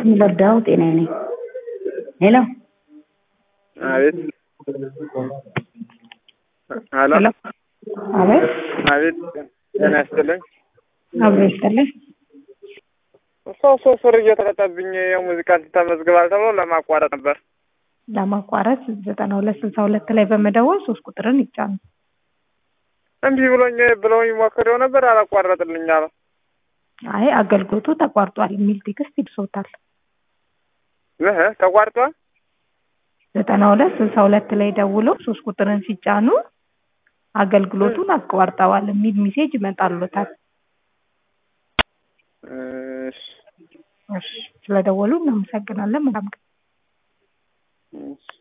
የምረዳው ጤናዬ ነኝ። ሄሎ አቤት ሄሎ ሄሎ አቤት አቤት ጤና ይስጥልኝ። አብሮ ይስጥልኝ። ሶስት ሶስት ብር እየተቀጣብኝ የሙዚቃ ተመዝግባል ተብሎ ለማቋረጥ ነበር። ለማቋረጥ ዘጠና ሁለት ስልሳ ሁለት ላይ በመደወል ሶስት ቁጥርን ይጫኑ። እምቢ ብሎኝ ብለውኝ ሞክሬው ነበር አላቋረጥልኝ አለ። አይ አገልግሎቱ ተቋርጧል የሚል ቴክስት ይድሶታል። ይህ ተቋርጧል። ዘጠና ሁለት ስልሳ ሁለት ላይ ደውለው ሶስት ቁጥርን ሲጫኑ አገልግሎቱን አቋርጠዋል የሚል ሜሴጅ ይመጣሉታል። እሺ እሺ ስለደወሉ እናመሰግናለን። መልካም ቀን። እሺ